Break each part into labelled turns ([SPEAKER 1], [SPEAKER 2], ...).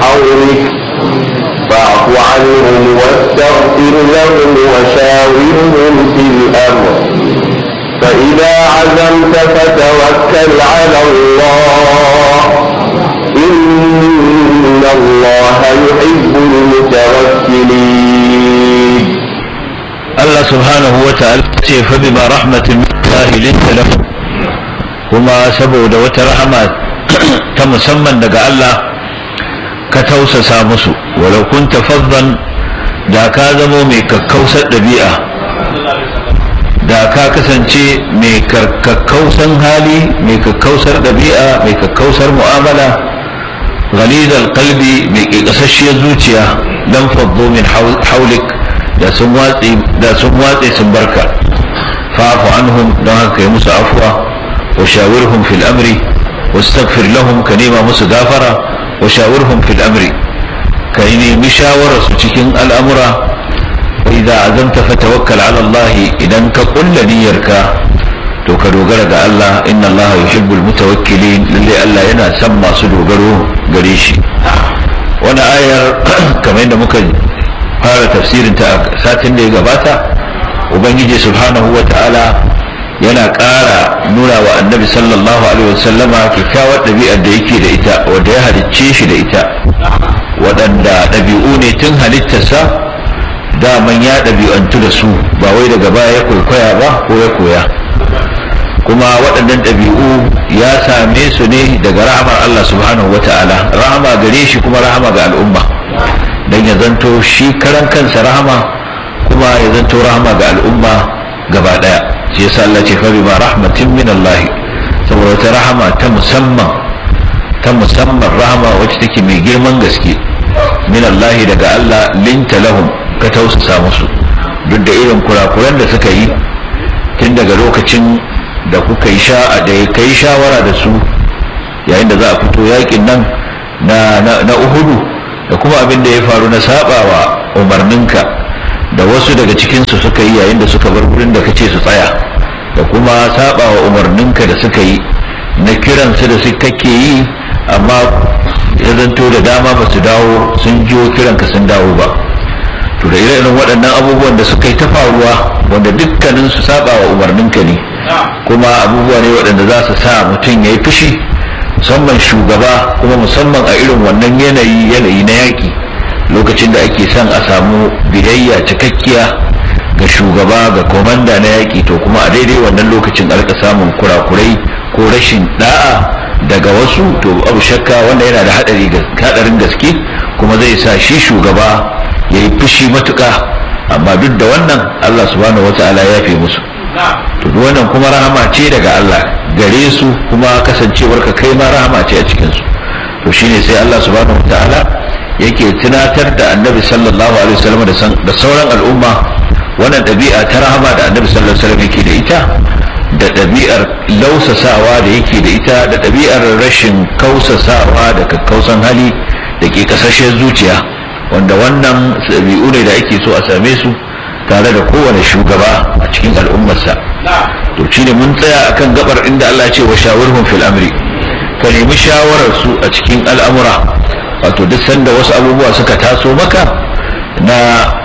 [SPEAKER 1] حولك فاعف عنهم واستغفر لهم وشاورهم في الأمر فإذا عزمت فتوكل على الله إن الله يحب المتوكلين
[SPEAKER 2] Allah subhanahu wa ta'ala ce fa bima rahmatin min Allah linta lahum kuma saboda wata rahama ta musamman daga Allah ka tausasa musu walau kunta faddan da ka zamo mai kakkausar ɗabi'a da ka kasance mai kakkausan hali mai kakkausar ɗabi'a mai kakkausar mu'amala ghalidal qalbi mai ƙiƙasasshiyar zuciya dan faddo min haulik da sun watse da sun watse sun barka fa'fu anhum don haka kai musu afwa wa shawirhum fil amri wastaghfir lahum ka nema musu gafara wa shawirhum fil amri ka nemi shawarar su cikin al'amura idza azamta fatawakkal ala Allah idan ka kulla niyyarka to ka dogara ga Allah inna Allah yuhibbul mutawakkilin lalle Allah yana son masu dogaro gare shi wani ayar kamar yadda muka fara tafsirin ta satin da ya gabata ubangiji subhanahu wa ta'ala yana ƙara nuna wa annabi sallallahu alaihi wasallama kyakkyawar ɗabi'ar da yake da ita wadda ya halicce shi da ita waɗanda ɗabi'u ne tun halittarsa daman ya ɗabi'antu da su ba wai daga baya ya kwaikwaya ba ko ya koya kuma waɗannan ɗabi'u ya same su ne daga rahamar Allah subhanahu wa ta'ala rahama gare shi kuma rahama ga al'umma don ya zanto shi karan kansa rahama kuma ya zanto rahama ga al'umma gaba daya shi yasa Allah ce fari ma rahmatin min Allah saboda wata rahama ta musamman ta musamman rahama wacce take mai girman gaske min Allah daga Allah linta lahum ka tausasa musu duk da irin kurakuran da suka yi tun daga lokacin da kuka yi sha da ya kai shawara da su yayin da za a fito yakin nan na na Uhudu da kuma abin da ya faru na sabawa umarninka da wasu daga cikinsu suka yi yayin da suka bar wurin da kace su tsaya da kuma sabawa umarninka da suka yi na kiransu da su kake yi amma ya zanto da dama ba su dawo sun jiwo kiranka sun dawo ba to da irin waɗannan abubuwan da suka yi ta faruwa wanda dukkanin su sabawa umarninka ne kuma abubuwa ne waɗanda za su sa mutum ya yi fushi musamman shugaba kuma musamman a irin wannan yanayi yanayi na yaƙi lokacin da ake son a samu biyayya cikakkiya ga shugaba ga komanda na yaƙi to kuma a daidai wannan lokacin a rika samun kurakurai ko rashin da'a daga wasu to abu shakka wanda yana da haɗarin gaske kuma zai sa shi shugaba ya yi fushi matuƙa amma duk da wannan allah subhanahu wata'ala ya fi musu to wannan kuma rahama ce daga Allah gare su kuma kasancewar ka kai ma rahama ce a cikin su to shine sai Allah subhanahu wataala yake tunatar da Annabi sallallahu alaihi wasallam da sauran al'umma wannan ɗabi'a ta rahama da Annabi sallallahu alaihi wasallam yake da ita da ɗabi'ar lausasawa da yake da ita da ɗabi'ar rashin kausasawa da kakkausan hali da ke kasashen zuciya wanda wannan ɗabi'u ne da ake so a same su tare da kowane shugaba a cikin al'ummarsa to shine mun tsaya akan gabar inda Allah ce wa shawirhum fil amri ka nemi shawarar su a cikin al'amura wato duk sanda wasu abubuwa suka taso maka na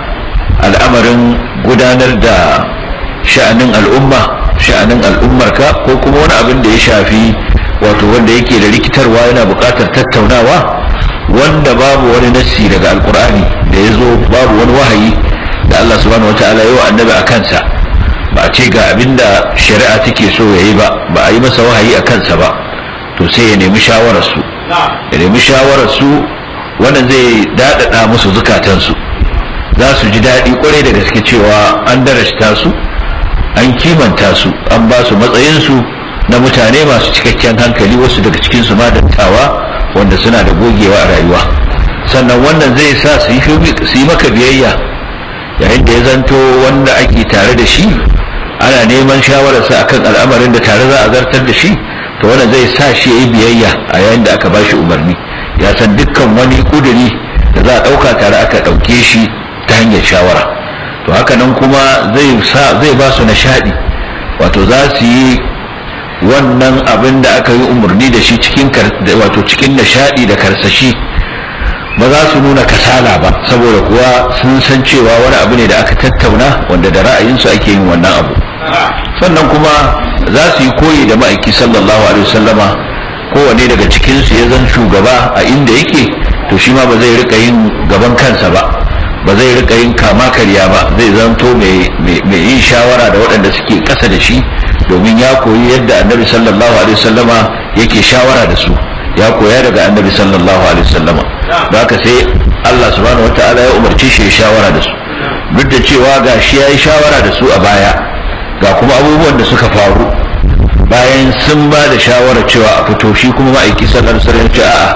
[SPEAKER 2] al'amarin gudanar da sha'anin al'umma sha'anin al'ummarka ko kuma wani abin da ya shafi wato wanda yake da rikitarwa yana buƙatar tattaunawa wanda babu wani nassi daga alkur'ani da ya zo babu wani wahayi da Allah subhanahu wataala yi wa annabi a kansa ba a ce ga abin da shari'a take so ya yi ba ba a yi masa wahayi a kansa ba to sai ya nemi shawararsu ya nemi shawararsu wannan zai daɗaɗa musu zukatansu za su ji daɗi kwarai da gaske cewa an darasta su an kimanta su an ba su matsayinsu na mutane masu cikakken hankali wasu daga cikinsu ma dattawa wanda suna da gogewa a rayuwa sannan wannan zai sa su yi maka biyayya yayin da ya zanto wanda ake tare da shi ana neman shawararsa akan al'amarin da tare za a zartar da shi to wannan zai sa shi ya yi biyayya a yayin da aka ba shi umarni ya san dukkan wani kuduri da za a ɗauka tare aka ɗauke shi ta hanyar shawara to haka nan kuma zai zai ba su nishaɗi wato za su yi wannan abin da aka yi umarni da shi cikin wato cikin nishaɗi da karsashi ba za su nuna kasala ba saboda kuwa sun san cewa wani abu ne da aka tattauna wanda da ra'ayinsu ake yin wannan abu sannan kuma za su yi koyi da ma'aiki sallallahu alaihi wasallama kowane daga cikinsu ya zan shugaba a inda yake to shi ma ba zai rika yin gaban kansa ba ba zai rika yin kama karya ba zai zanto mai yin shawara da waɗanda suke ƙasa da shi domin ya koyi yadda annabi sallallahu alaihi wasallama yake shawara da su ya koya daga annabi sallallahu alaihi wasallama da haka sai Allah subhanahu wataala ya umarci shi ya shawara da su duk da cewa ga shi ya yi shawara da su a baya ga kuma abubuwan da suka faru bayan sun ba da shawara cewa a fito shi kuma ma'aiki sallallahu alaihi wasallam ce a'a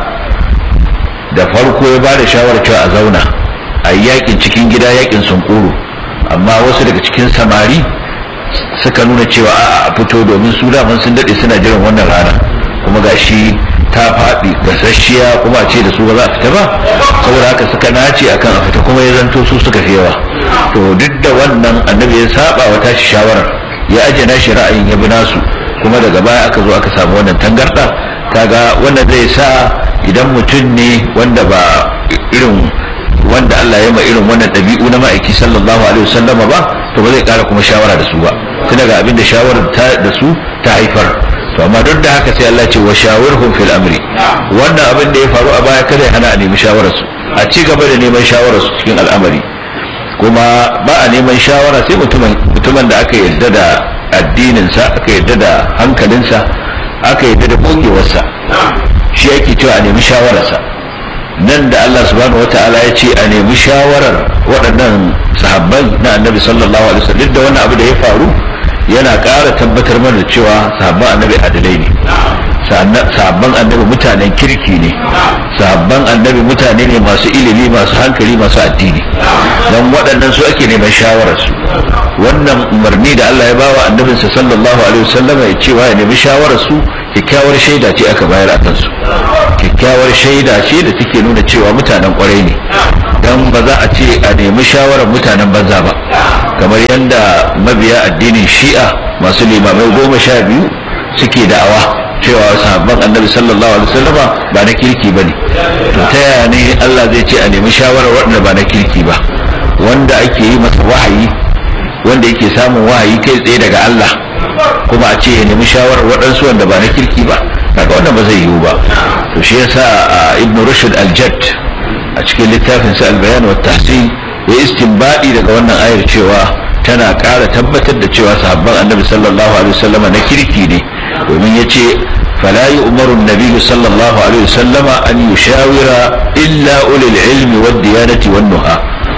[SPEAKER 2] da farko ya ba da shawara cewa a zauna a yi yakin cikin gida yakin sunkuru amma wasu daga cikin samari suka nuna cewa a'a a fito domin su daman sun daɗe suna jiran wannan rana kuma ga shi ta faɗi gasasshiya kuma a ce da su ba za a fita ba saboda haka suka nace akan a fita kuma ya zanto su suka fi yawa to duk da wannan annabi ya saba wa tashi shawarar ya aje nashi ra'ayin ya bi nasu kuma daga baya aka zo aka samu wannan tangarda kaga wanda zai sa idan mutum ne wanda ba irin wanda Allah ya ma irin wannan ɗabi'u na ma'aiki sallallahu alaihi wasallam ba to ba zai ƙara kuma shawara da su ba tun daga abin da shawarar da su ta haifar to amma duk da haka sai Allah ce wa shawirhum fil amri wannan abin da ya faru a baya kada ya hana a nemi shawarar su a ci gaba da neman shawarar su cikin al'amari kuma ba a neman shawara sai mutumin mutumin da aka yarda da addinin sa aka yarda da hankalinsa aka yarda da gogewarsa shi yake cewa a nemi shawararsa nan da Allah subhanahu wataala ya ce a nemi shawarar waɗannan sahabbai na annabi sallallahu alaihi wasallam duk da wannan abu da ya faru yana ƙara tabbatar mana da cewa sahabban annabi adalai ne sahabban annabi mutanen kirki ne sahabban annabi mutane ne masu ilimi masu hankali masu addini don waɗannan su ake neman shawararsu wannan umarni da Allah ya bawa annabinsa sallallahu alaihi wasallam ya cewa ya nemi shawararsu kyakkyawar shaida ce aka bayar a kansu kyakkyawar shaida ce da take nuna cewa mutanen kwarai ne don ba za a ce a nemi shawarar mutanen banza ba kamar yadda mabiya addinin shi'a masu limamai goma sha biyu suke da'awa cewa sahabban annabi sallallahu alaihi wasallam ba na kirki ba ne to ta yaya ne Allah zai ce a nemi shawarar waɗanda ba na kirki ba wanda ake yi masa wahayi wanda yake samun wahayi kai tsaye daga Allah kuma a ce ya nemi shawarar waɗansu wanda ba na kirki ba kaga wannan ba zai yiwu ba to shi yasa ibn rushd al-jadd a cikin littafin sa al-bayan wa tahsin ya istinbadi daga wannan ayar cewa tana ƙara tabbatar da cewa sahabban annabi sallallahu alaihi wasallam na kirki ne domin yace فلا يؤمر النبي صلى الله عليه وسلم أن يشاور إلا أولي العلم والديانة والنهى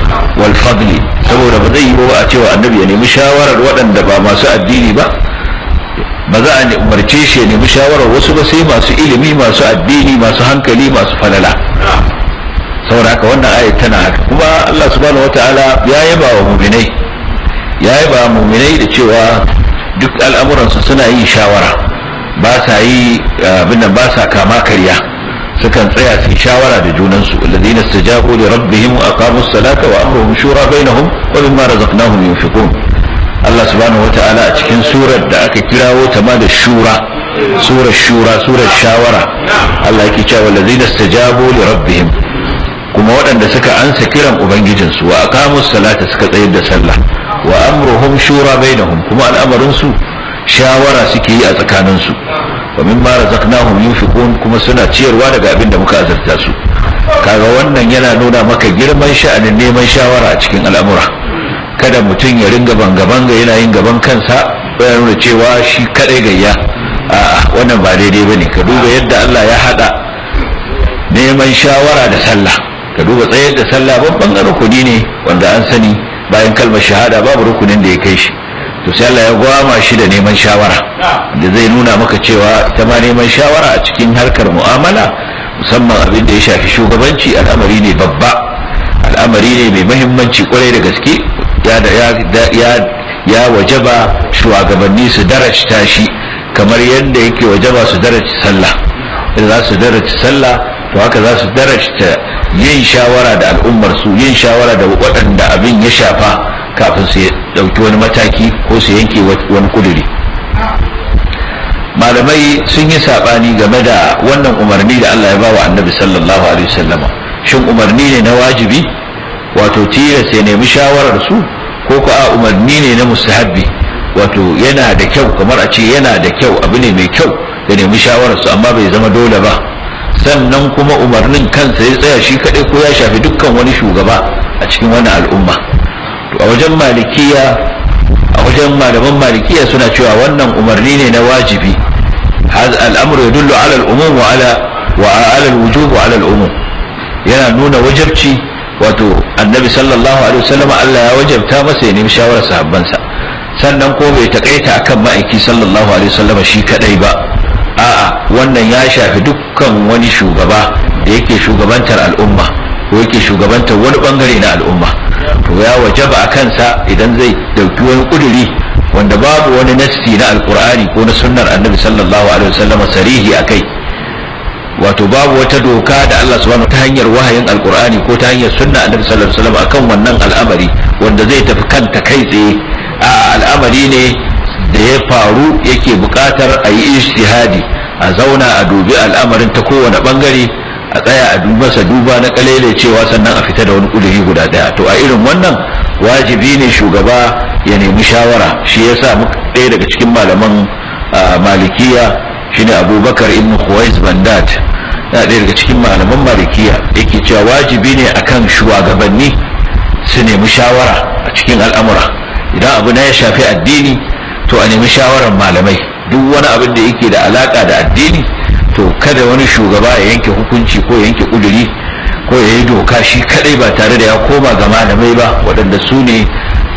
[SPEAKER 2] والفضل saboda ba zai yi ba a cewa annabi ya nemi shawarar waɗanda ba masu addini ba ba za a umarce shi ya nemi shawarar wasu ba sai masu ilimi masu addini masu hankali masu falala saboda haka wannan ayat tana haka kuma Allah subhanahu wataala ya yaba wa muminai ya yaba wa muminai da cewa duk al'amuransu suna yin shawara ba sa yi abin nan ba sa kama karya sukan tsaya su shawara da junansu alladhina istajabu li rabbihim wa aqamu as-salata wa amruhum shura bainahum wa mimma razaqnahum yunfiqun Allah subhanahu wata'ala a cikin surar da aka kirawo ta ma da shura surar shura surar shawara Allah yake cewa alladhina istajabu li rabbihim kuma waɗanda suka ansa kiran ubangijinsu wa aqamu as-salata suka tsayar da sallah wa amruhum shura bainahum kuma al'amarin su shawara suke yi a tsakaninsu wa mimma razaqnahum yunfiqun kuma suna ciyarwa daga abin da muka azurta su kaga wannan yana nuna maka girman sha'anin neman shawara a cikin al'amura kada mutum ya ringa banga banga yana yin gaban kansa ya nuna cewa shi kadai gayya a wannan ba daidai bane ka duba yadda Allah ya hada neman shawara da sallah ka duba tsayar da sallah babban rukuni ne wanda an sani bayan kalmar shahada babu rukunin da ya kai shi to sai Allah ya gwama shi da neman shawara da zai nuna maka cewa ita ma neman shawara a cikin harkar mu'amala musamman abin da ya shafi shugabanci al'amari ne babba al'amari ne mai mahimmanci kwarai da gaske ya da ya ya wajaba shugabanni su darajta shi kamar yadda yake wajaba su darajta sallah idan za su darajta sallah to haka za su darajta yin shawara da al'ummar su yin shawara da waɗanda abin ya shafa kafin su dauki wani mataki ko su yanke wani kuduri malamai sun yi sabani game da wannan umarni da Allah ya bawa annabi sallallahu alaihi wasallama shin umarni ne na wajibi wato tilas ya nemi shawarar su ko ko a umarni ne na mustahabbi wato yana da kyau kamar a ce yana da kyau abu ne mai kyau ya nemi shawarar su amma bai zama dole ba sannan kuma umarnin kansa ya tsaya shi kaɗai ko ya shafi dukkan wani shugaba a cikin wani al'umma to a wajen malikiya a wajen malaman malikiya suna cewa wannan umarni ne na wajibi al'amru yadullu ala al'umum wa ala wa ala al-wujub wa ala al-umum yana nuna wajibci wato annabi sallallahu alaihi wasallam Allah ya wajabta masa ya nemi shawarar sahabbansa sannan ko bai takaita akan ma'aiki sallallahu alaihi wasallam shi kadai ba a'a wannan ya shafi dukkan wani shugaba da yake shugabantar al'umma ko yake shugabantar wani bangare na al'umma to ya wajaba a kansa idan zai dauki wani kuduri wanda babu wani nassi na alkur'ani ko na sunnar annabi sallallahu alaihi wasallam sarihi akai wato babu wata doka da Allah subhanahu ta hanyar wahayin alkur'ani ko ta hanyar sunna annabi sallallahu alaihi wasallam akan wannan al'amari wanda zai tafi kanta kai tsaye a al'amari ne da ya faru yake buƙatar a yi ijtihadi a zauna a dubi al'amarin ta kowane bangare a tsaya a masa duba na kalele cewa sannan a fita da wani kuduri guda daya to a irin wannan wajibi ne shugaba ya nemi shawara shi yasa ɗaya daga cikin malaman malikiya shine abubakar ibn khuwais bandat na ɗaya daga cikin malaman malikiya yake cewa wajibi ne akan shugabanni su nemi shawara a cikin al'amura idan abu na ya shafi addini to a nemi shawarar malamai duk wani abin da yake da alaka da addini to kada wani shugaba ya yanke hukunci ko ya yanke kuduri ko ya yi doka shi kadai ba tare da ya koma ga malamai ba waɗanda su ne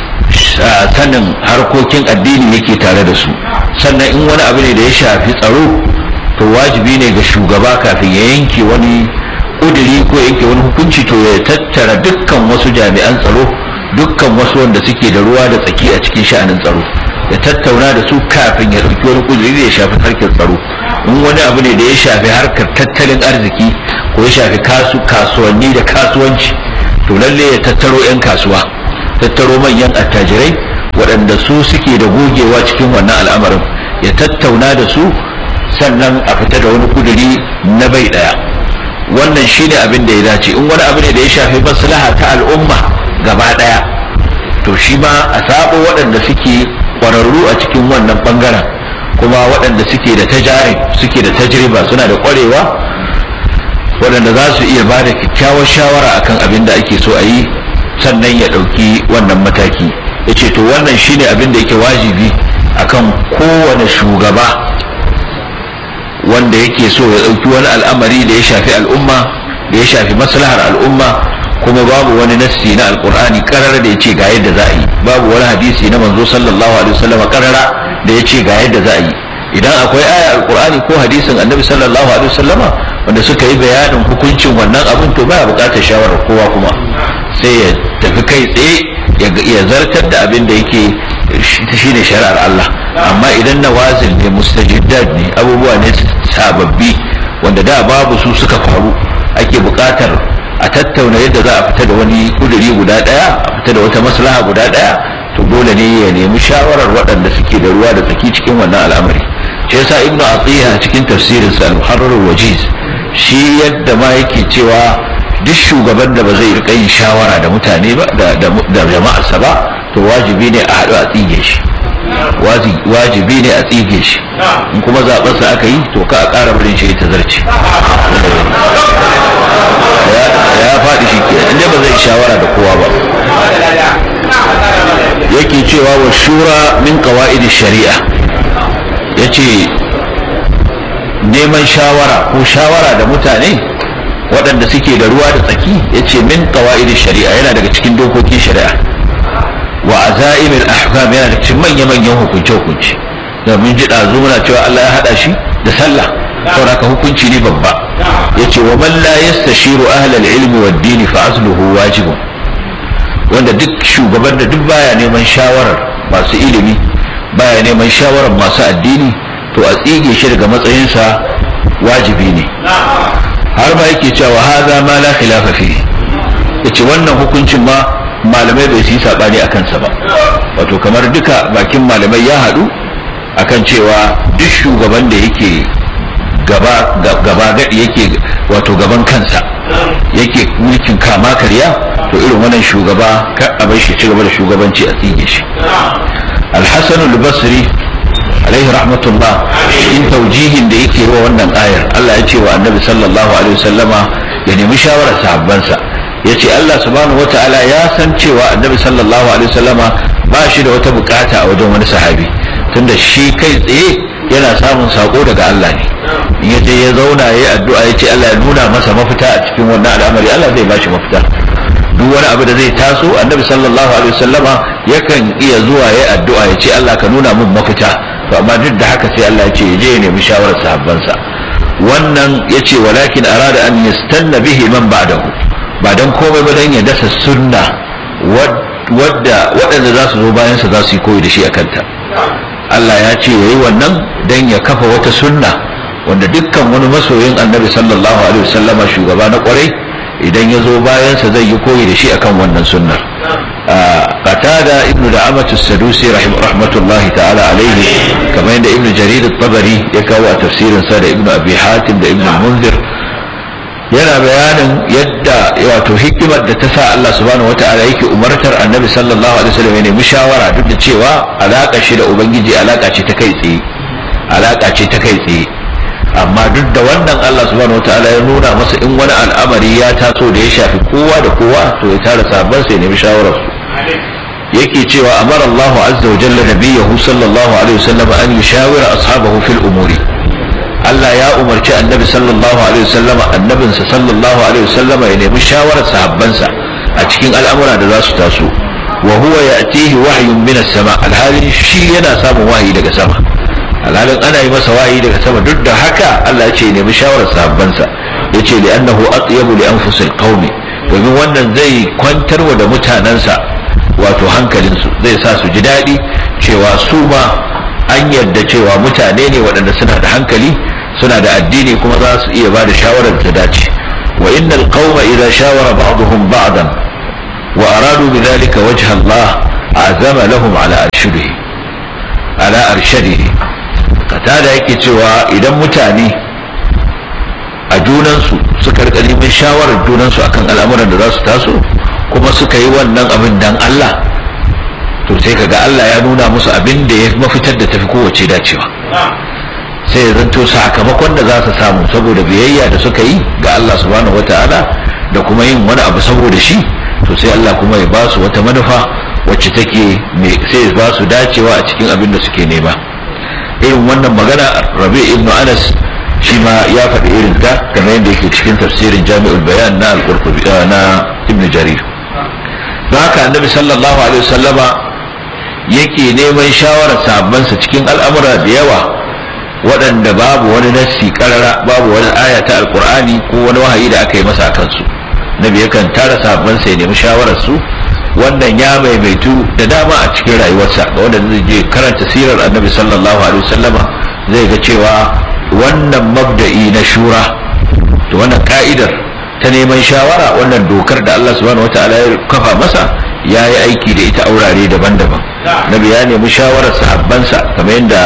[SPEAKER 2] sanin harkokin addini yake tare da su sannan in wani abu ne da ya shafi tsaro to wajibi ne ga shugaba kafin ya yanke wani kuduri ko yanke wani hukunci to ya tattara dukkan wasu jami'an tsaro dukkan wasu wanda suke da ruwa da tsaki a cikin sha'anin tsaro ya tattauna da su kafin ya ɗauki wani kuduri da ya shafi harkar tsaro in wani abu ne da ya shafi harkar tattalin arziki ko ya shafi kasu kasuwanni da kasuwanci to lalle ya tattaro 'yan kasuwa tattaro manyan attajirai waɗanda su suke da gogewa cikin wannan al'amarin ya tattauna da su sannan a fita da wani kuduri na bai ɗaya wannan shine abin da ya dace in wani abu ne da ya shafi maslaha ta al'umma gaba ɗaya to shi ma a sabo waɗanda suke ƙwararru a cikin wannan ɓangaren kuma waɗanda suke da tajari suke da tajriba suna da ƙwarewa waɗanda za su iya ba da kyakkyawar shawara akan abin da ake so a yi sannan ya ɗauki wannan mataki ya ce to wannan shine abin da yake wajibi akan kowane shugaba wanda yake so ya ɗauki wani al'amari da ya shafi al'umma da ya shafi maslahar al'umma kuma babu wani nassi na alkur'ani karara da ya ce ga yadda za a yi babu wani hadisi na manzo sallallahu alaihi wasallam karara da ya ce ga yadda za a yi idan akwai aya alkur'ani ko hadisin annabi sallallahu alaihi wasallama wanda suka yi bayanin hukuncin wannan abin to baya bukatar shawarar kowa kuma sai ya tafi kai tsaye ya zartar da abin da yake shi ne shari'ar Allah amma idan nawazil ne mustajiddat ne abubuwa ne sababbi wanda da babu su suka faru ake bukatar a tattauna yadda za a fita da wani kuduri guda daya a fita da wata maslaha guda daya to dole ne ya nemi shawarar waɗanda suke da ruwa da tsaki cikin wannan al'amari shi yasa ibnu atiya cikin tafsirin sa al-muharrar wajiz shi yadda ma yake cewa duk shugaban da ba zai rika yin shawara da mutane ba da jama'arsa ba to wajibi ne a haɗu a tsige shi wajibi ne a tsige shi in kuma zaɓarsa aka yi to ka a ƙara barin shi ta zarce ya faɗi shi ke inda ba zai shawara da kowa ba yake cewa wa shura min qawaidi shari'a yace neman shawara ko shawara da mutane waɗanda suke da ruwa da tsaki yace min qawaidi shari'a yana daga cikin dokokin shari'a wa azaimil ahkam yana daga cikin manya-manyan hukunce-hukunce da mun ji ɗazu muna cewa Allah ya haɗa shi da sallah saboda hukunci ne babba yace wa man la yastashiru ahlal ilmi wad dini fa asluhu wajibun wanda duk shugaban da duk baya neman shawarar masu ilimi baya neman shawarar masu addini to a tsige shi daga matsayinsa wajibi ne har ma yake cewa haza ma la khilafa fi yace wannan hukuncin ma malamai bai yi sabani akan sa ba wato kamar duka bakin malamai ya haɗu akan cewa duk shugaban da yake gaba gaba gadi yake wato gaban kansa yake mulkin kama karya to irin wannan shugaba ka a bar shi ci gaba da shugabanci a tsige shi al-hasan al-basri alaihi rahmatullah in taujihin da yake wa wannan ayar Allah ya ce wa annabi sallallahu alaihi wasallama ya nemi shawarar sahabbansa ya ce Allah subhanahu wata'ala ya san cewa annabi sallallahu alaihi wasallama ba shi da wata bukata a wajen wani sahabi tunda shi kai tsaye yana samun sako daga Allah ne in ya je ya zauna ya yi addu'a ya ce Allah ya nuna masa mafita a cikin wannan al'amari Allah zai ba shi mafita duk wani abu da zai taso annabi sallallahu alaihi wasallama yakan iya zuwa ya addu'a ya ce Allah ka nuna min mafita to amma duk da haka sai Allah ya ce je ya nemi shawarar sahabbansa wannan ya ce walakin arada an yastanna bihi man ba'dahu ba dan komai ba dan ya dasa sunna wadda waɗanda za su zo bayan sa za su yi koyi da shi a kanta Allah ya ce yayi wannan dan ya kafa wata sunna wanda dukkan wani masoyin annabi sallallahu alaihi wasallama shugaba na kwarai idan ya zo bayansa zai yi koyi da shi akan wannan sunnar qatada ibnu da'amatu sadusi rahmatullahi ta'ala alaihi kamar yadda ibnu jarir at-tabari ya kawo a tafsirin sa da ibnu abi hatim da ibnu munzir yana bayanin yadda wato hikimar da ta sa Allah subhanahu wata'ala yake umartar annabi sallallahu alaihi wasallam ya nemi shawara duk da cewa alaka shi da ubangiji alaka ce ta kai tsaye alaka ce ta kai tsaye amma duk da wannan Allah subhanahu wataala ya nuna masa in wani al'amari ya taso da ya shafi kowa da kowa to ya tara sabon sai nemi shawarar su yake cewa amara Allah azza wa jalla nabiyahu sallallahu alaihi wasallam an yushawira ashabahu fil umuri Allah ya umarci annabi sallallahu alaihi wasallam annabinsa sallallahu alaihi wasallam ya nemi shawarar sahabbansa a cikin al'amura da za su taso wa huwa ya'tihi wahyun min as-sama alhali shi yana samun wahayi daga sama alhalin ana yi masa wahayi daga sama duk da haka Allah ya ce nemi shawarar sahabbansa ya ce li annahu atyabu li anfusil qaumi domin wannan zai kwantarwa da mutanensa wato hankalinsu zai sa su ji daɗi cewa su ma an yarda cewa mutane ne waɗanda suna da hankali suna da addini kuma za su iya ba da shawarar ta dace wa innal qauma idza shawara ba'dhum ba'dan wa aradu bidhalika wajha Allah azama lahum ala arshadihi ala arshadihi katada yake cewa idan mutane a junansu suka rika neman shawarar junansu akan al'amuran da za su taso kuma suka yi wannan abin dan Allah to sai kaga Allah ya nuna musu abin da ya mafitar da tafi kowace dacewa sai ya zanto sakamakon da za su samu saboda biyayya da suka yi ga Allah subhanahu wataala da kuma yin wani abu saboda shi to sai Allah kuma ya ba su wata manufa wacce take sai ya ba su dacewa a cikin abin da suke nema irin wannan magana rabi ibnu anas shi ma ya faɗi irin ta kamar yadda yake cikin tafsirin jami'ul bayan na al-qurtubi na ibn jarir don haka annabi sallallahu alaihi wasallama yake neman shawarar sahabbansa cikin al'amura da yawa waɗanda babu wani nassi karara babu wani aya ta alqur'ani ko wani wahayi da aka yi masa akan su nabi yakan tara sahabbansa ya nemi shawarar su wannan ya maimaitu da dama a cikin rayuwarsa ga wanda zai je karanta sirar annabi sallallahu alaihi wasallama zai ga cewa wannan mabda'i na shura to wannan ka'idar ta neman shawara wannan dokar da Allah subhanahu wataala ya kafa masa ya yi aiki da ita aurare daban-daban nabi ya nemi shawarar sahabbansa kamar yadda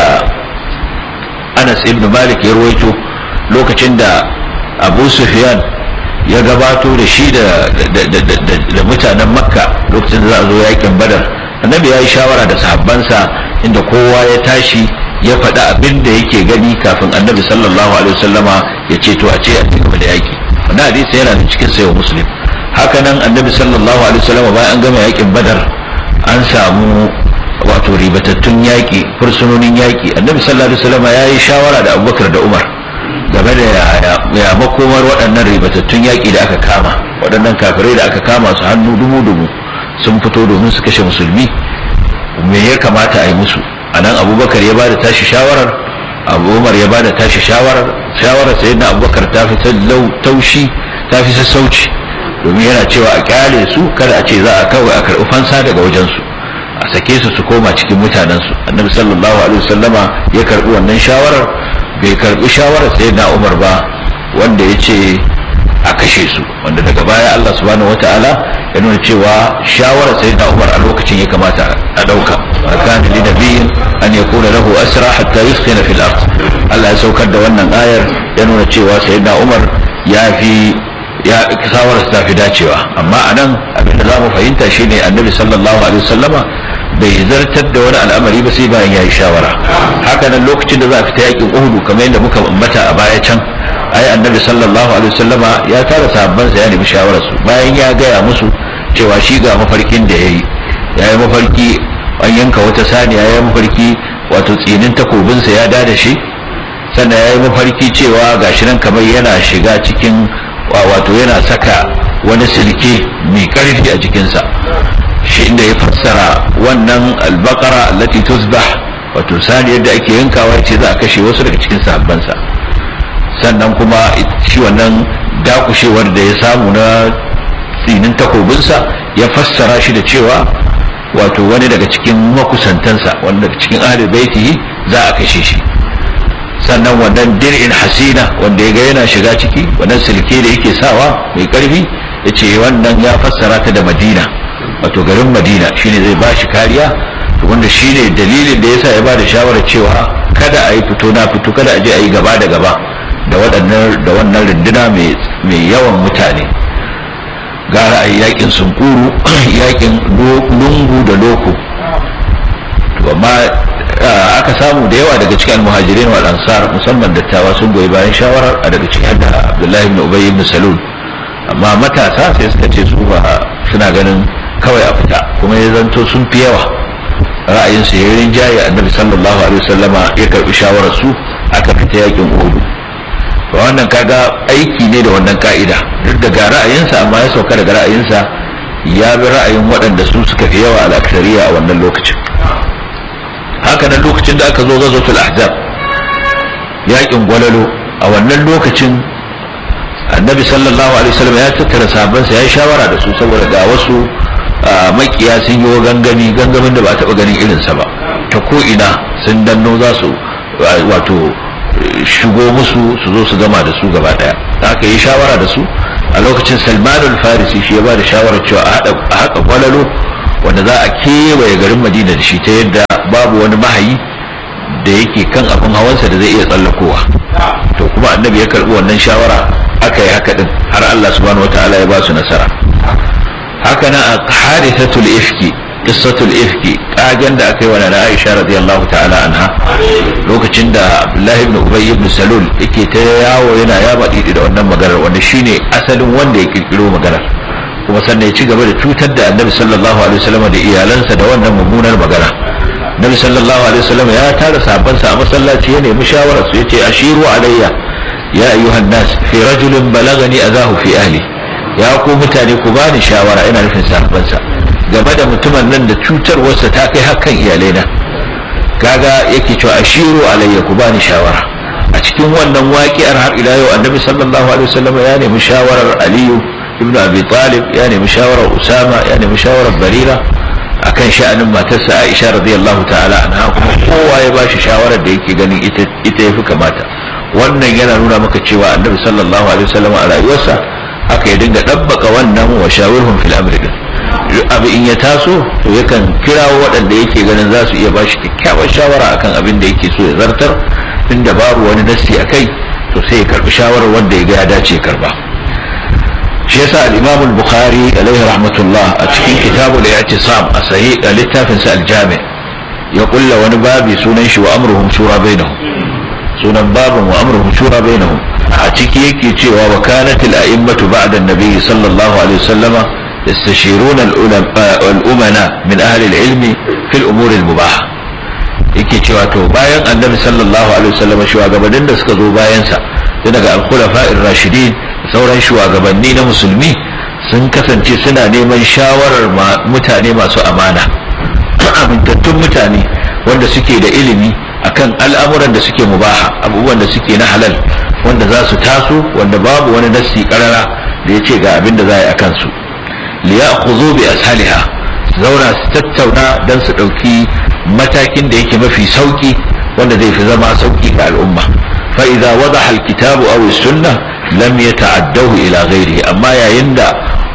[SPEAKER 2] Anas ibn Malik ya ruwaito lokacin da Abu Sufyan ya gabato da shi da mutanen makka lokacin da za a zo yakin badar annabi ya yi shawara da sahabbansa inda kowa ya tashi ya faɗi abin da yake gani kafin annabi sallallahu alaihi wasallama ya ce to a ce a cikin da yaki wannan hadisi yana da cikin sayo muslim haka nan annabi sallallahu alaihi wasallama bayan an gama yakin badar an samu wato ribatattun yaƙi fursunonin yaƙi annabi sallallahu alaihi wasallama ya yi shawara da abubakar da umar game da ya makomar waɗannan ribatattun yaƙi da aka kama waɗannan kafirai da aka kama su hannu dumu-dumu sun fito domin su kashe musulmi me ya kamata a yi musu a nan abubakar ya bada tashi shawarar abu umar ya bada tashi shawarar shawarar sai na abubakar ta fi taushi ta fi sassauci domin yana cewa a kyale su kada a ce za a kawai a karɓi fansa daga wajensu a sake su su koma cikin mutanensu annabi sallallahu alaihi wasallama ya karɓi wannan shawarar bai karbi shawarar sai na umar ba wanda ya ce a kashe su wanda daga baya Allah subhanahu wata'ala ya nuna cewa shawarar sai da umar a lokacin ya kamata a ɗauka a kan li nabiyin an ya kula lahu asra hatta yuskina fil ard Allah ya saukar da wannan ayar ya nuna cewa sai da umar ya fi ya shawarar ta fi dacewa amma anan abin da zamu fahimta shine annabi sallallahu alaihi wasallama bai zartar da wani al'amari ba sai bayan ya yi shawara haka nan lokacin da za a fita yakin uhudu kamar yadda muka ambata a baya can ai annabi sallallahu alaihi wasallama ya tara sahabbansa ya nemi shawararsu bayan ya gaya musu cewa shi ga mafarkin da ya yi ya yi mafarki an yanka wata saniya ya yi mafarki wato tsinin takobinsa ya dada shi sannan ya yi mafarki cewa gashi nan kamar yana shiga cikin wato yana saka wani silke mai karfi a jikinsa shi inda ya fassara wannan albakara allati tusbah wato saniyar da ake yankawa ya ce za a kashe wasu daga cikin sahabbansa sannan kuma shi wannan dakushewar da ya samu na tsinin takobinsa ya fassara shi da cewa wato wani daga cikin makusantansa wani daga cikin ahli baitihi za a kashe shi sannan wannan dir'in hasina wanda ya ga yana shiga ciki wannan silke da yake sawa mai karfi ya ce wannan ya fassara ta da madina wato garin madina shine zai ba shi kariya wanda shine dalilin da yasa ya ba da shawarar cewa kada a yi fito na fito kada a je a yi gaba da gaba da waɗannan da wannan runduna mai yawan mutane gara a yi yakin sunkuru yakin lungu da loko amma aka samu da yawa daga cikin almuhajirin wal ansar musamman dattawa sun goyi bayan shawarar a daga cikin da abdullahi ibn ubay ibn salul amma matasa sai suka ce su ba suna ganin kawai a fita kuma ya zanto sun fi yawa ra'ayinsu ya rinjaye annabi sallallahu alaihi wasallama ya karbi shawarar su aka fita yakin uhud to wannan kaga aiki ne da wannan ka'ida duk da ga ra'ayinsa amma ya sauka daga ra'ayinsa ya bi ra'ayin waɗanda su suka fi yawa al'aksariya a wannan lokacin haka nan lokacin da aka zo gazotul ahzab yakin gwalalo a wannan lokacin annabi sallallahu alaihi wasallam ya tattara sahabbansa ya yi shawara da su saboda ga wasu makiya sun yi gangami gangamin da ba taɓa ganin irinsa ba ta ko ina sun danno za su wato shigo musu su zo su gama da su gaba daya aka yi shawara da su a lokacin salman farisi shi ya ba da shawarar cewa a haƙa gwalalo wanda za a kewaye garin madina da shi ta yadda babu wani mahayi da yake kan abin hawansa da zai iya tsallakowa to kuma annabi ya karɓi wannan shawara aka yi haka din har allah subhanahu wataala ya ba su nasara haka nan a harithatul ifki qissatul ifki kagen da aka yi wa na Aisha radiyallahu ta'ala anha lokacin da Abdullahi ibn Ubay ibn Salul yake ta yawo yana yaba didi da wannan maganar wanda shine asalin wanda ya kirkiro maganar kuma sannan ya ci gaba da cutar da Annabi sallallahu alaihi wasallam da iyalansa da wannan mummunar magana Annabi sallallahu alaihi wasallam ya tara sahabbansa a masallaci ya nemi shawarar su yace ashiru alayya ya ayyuhan nas fi rajulin balagani azahu fi ahli ya ku mutane ku bani shawara ina nufin sahabbansa game da mutumin nan da cutarwarsa ta kai hakan iyalaina kaga yake cewa ashiru alayya ku bani shawara a cikin wannan waƙiyar har ila yau annabi sallallahu alaihi wasallam ya nemi shawarar aliyu ibnu abi talib ya nemi shawarar usama ya nemi shawarar barira akan sha'anin matarsa aisha radiyallahu ta'ala anha kuma kowa ya bashi shawarar da yake ganin ita ita yafi kamata wannan yana nuna maka cewa annabi sallallahu alaihi wasallam a rayuwarsa haka ya dinga dabbaka wannan wa shawirhum fil amri din abu in ya taso to yakan kirawo waɗanda yake ganin za su iya ba shi kyakkyawar shawara akan abin da yake so ya zartar inda babu wani nassi a kai to sai ya karbi shawarar wanda ya ga ya dace karba shi yasa al-Imam al-Bukhari alaihi rahmatullah a cikin kitabul i'tisam a sahih a littafin sa al-Jami ya kulla wani babi sunan shi wa amruhum shura bainahum sunan babin wa amruhum shura bainahum a ciki yake cewa wa kanat al-a'immatu ba'da an-nabi sallallahu alaihi wasallama يستشيرون الأمنا من أهل العلم في الأمور المباحة yake cewa to bayan annabi sallallahu alaihi wasallam shugabannin da suka zo bayansa tun daga al-khulafa'ir rashidin sauran shugabanni na musulmi sun kasance suna neman shawarar mutane masu amana amintattun mutane wanda suke da ilimi akan al'amuran da suke mubaha abubuwan da suke na halal wanda za su taso wanda babu wani nassi karara da ya ce ga abin da za a yi a kansu liyakhudhu bi ashaliha zauna su tattauna dan su dauki matakin da yake mafi sauki wanda zai fi zama sauki ga al'umma fa idza wadaha alkitabu aw as-sunnah lam yata'addahu ila ghairihi amma yayin da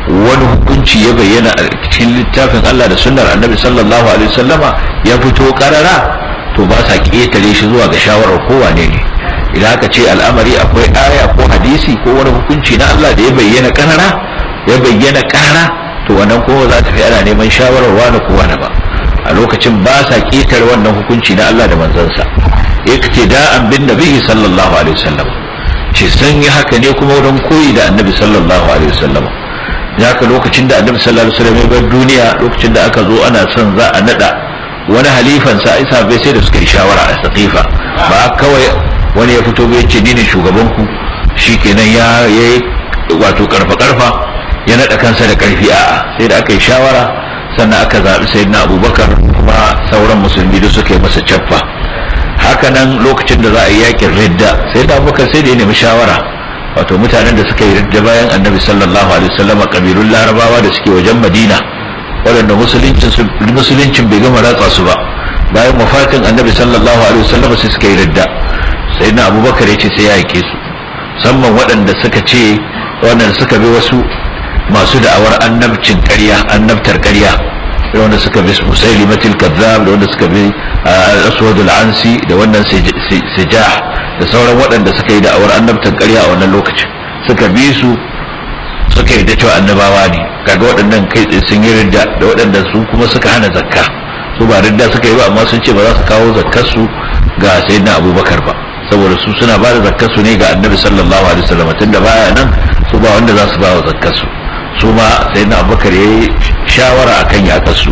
[SPEAKER 2] wani hukunci ya bayyana a cikin littafin Allah da sunnar annabi sallallahu alaihi wasallama ya fito karara to ba sa ƙetare shi zuwa ga shawarar kowane ne idan aka ce al'amari akwai aya ko hadisi ko wani hukunci na Allah da ya bayyana karara ya bayyana karara to wannan kowa za ta fi ana neman shawarar wani ko wani ba a lokacin ba sa ƙetare wannan hukunci na Allah da manzansa yake da an bin nabi sallallahu alaihi wasallam ce sun yi haka ne kuma wurin koyi da annabi sallallahu alaihi wasallam ya ka lokacin da annabi sallallahu alaihi wasallam ya bar duniya lokacin da aka zo ana son za a nada wani halifan sa isa bai sai da suka yi shawara a saqifa ba kawai wani ya fito bai ce ni ne shugaban ku shikenan ya yayi wato karfa karfa ya nada kansa da karfi a'a sai da aka yi shawara sannan aka zaɓi sayyidina abubakar kuma sauran musulmi da suka yi masa caffa haka nan lokacin da za a yi yakin ridda sai da abubakar sai da ya nemi shawara wato mutanen da suka yi ridda bayan annabi sallallahu alaihi wasallam kabilun larabawa da suke wajen madina waɗanda musuluncin bai gama ratsa su ba bayan wafatin annabi sallallahu alaihi wasallam sai suka yi ridda sai na abubakar ya ce sai ya yake su musamman waɗanda suka ce waɗanda suka bi wasu masu da'awar annabcin ƙarya annabtar ƙarya da wanda suka bi musailimatul kazzab da wanda suka bi aswad al-ansi da wannan sijah da sauran waɗanda suka yi da'awar annabtar ƙarya a wannan lokacin suka bi su suka yi da cewa annabawa ne kaga waɗannan kai tsaye sun yi ridda da waɗanda su kuma suka hana zakka su ba ridda suka yi ba amma sun ce ba za su kawo zakkar su ga sayyidina abubakar ba saboda su suna ba da zakkar su ne ga annabi sallallahu alaihi wasallam tunda baya nan su ba wanda za su ba wa zakkar su su ma sayyidina abubakar ya yi shawara akan yakar su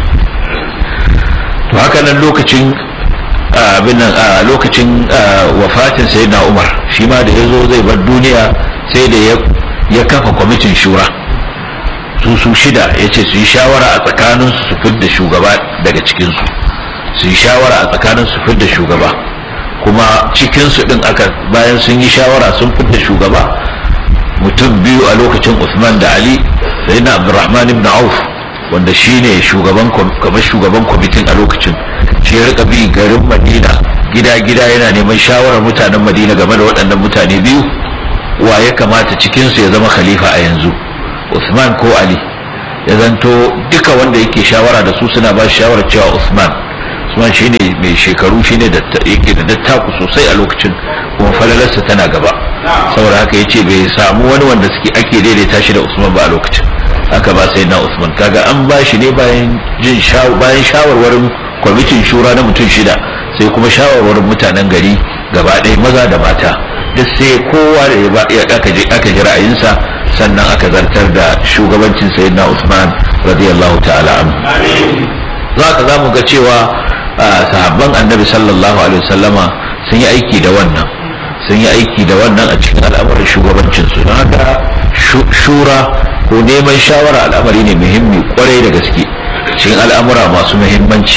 [SPEAKER 2] to haka nan lokacin abin nan a lokacin wafatin sayyidina umar shi ma da ya zo zai bar duniya sai da ya kafa kwamitin shura su su shida ya ce su yi shawara a tsakanin su fidda shugaba daga cikinsu su yi shawara a tsakanin su fidda shugaba kuma cikinsu din aka bayan sun yi shawara sun fidda shugaba mutum biyu a lokacin usman da ali sai na abdurrahman ibn auf wanda shine shugaban kamar shugaban kwamitin a lokacin shi ya rika bi garin madina gida gida yana neman shawarar mutanen madina game da waɗannan mutane biyu wa ya kamata cikinsu ya zama khalifa a yanzu usman ko ali ya zanto duka wanda yake shawara da su suna ba shi shawarar cewa usman usman shine mai shekaru shine da yake da dattaku sosai a lokacin kuma falalarsa tana gaba saboda haka yace bai samu wani wanda suke ake daidaita shi da usman ba a lokacin haka ba sai na usman kaga an ba shi ne bayan jin bayan shawarwarin kwamitin shura na mutum shida sai kuma shawarwarin mutanen gari gaba ɗaya maza da mata duk sai kowa da ya aka ji ra'ayinsa sannan aka zartar da shugabancin sayyidina usman radiyallahu ta'ala anhu za ka za mu ga cewa sahabban annabi sallallahu alaihi wasallama sun yi aiki da wannan sun yi aiki da wannan a cikin al'amuran shugabancin su don haka shura ko neman shawara al'amari ne muhimmi kwarai da gaske cikin al'amura masu muhimmanci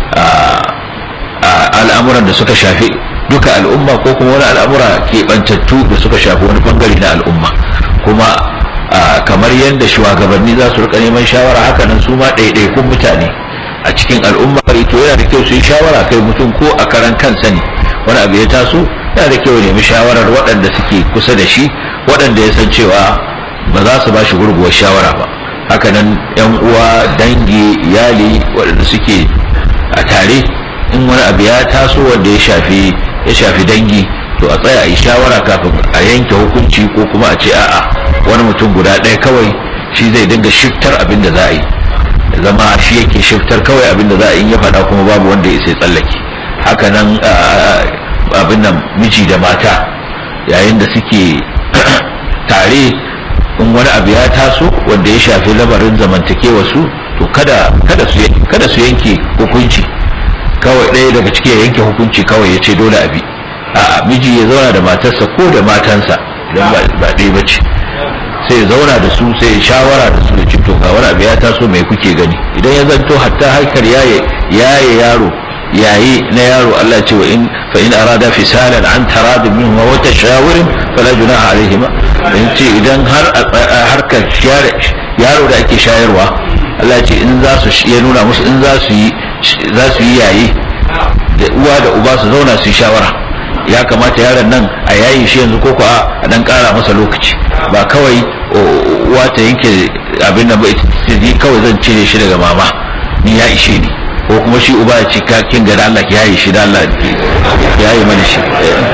[SPEAKER 2] al'amuran da suka shafi duka al'umma ko kuma wani al'amura keɓantattu da suka shafi wani bangare na al'umma kuma kamar yadda shugabanni za su rika neman shawara haka nan su ma ɗaiɗaikun mutane a cikin al'umma to yana da kyau su yi shawara kai mutum ko a karan kansa ne wani abu ya taso yana da kyau ya nemi shawarar waɗanda suke kusa da shi waɗanda ya san cewa ba za su ba shi gurguwar shawara ba haka nan yan uwa dangi iyali waɗanda suke a tare in wani abu ya taso wanda ya shafi ya shafi dangi to a tsaya a yi shawara kafin a yanke hukunci ko kuma a ce a'a wani mutum guda ɗaya kawai shi zai dinga shiftar abin da za a yi zama shi yake shiftar kawai abin da za a yi ya faɗa kuma babu wanda ya sai tsallake haka nan abin nan miji da mata yayin da suke tare in wani abu ya taso wanda ya shafi lamarin zamantakewa su to kada kada su kada su yanke hukunci kawai ɗaya daga ciki ya yanke hukunci kawai ya ce dole abi a miji ya zauna da matarsa ko da matansa idan ba ɗaya ba ce sai ya zauna da su sai ya shawara da su da ce to ga wani abu ya taso mai kuke gani idan ya zanto hatta harkar yaye yaye yaro yayi na yaro Allah ce wa in fa in arada fisalan an taradin minhu wa tashawurin fala junaha alaihima in ce idan har harkar yaro da ake shayarwa Allah ce in za su ya nuna musu in za su yi za su yi yayi da uwa da uba su zauna su yi shawara ya kamata yaron nan a yayi shi yanzu ko a dan kara masa lokaci ba kawai uwa ta yanke abin da ba ita kawai zan cire shi daga mama ni ya ishe ni ko kuma shi uba ya ce kin ga Allah ya yi shi da Allah ya yi mana shi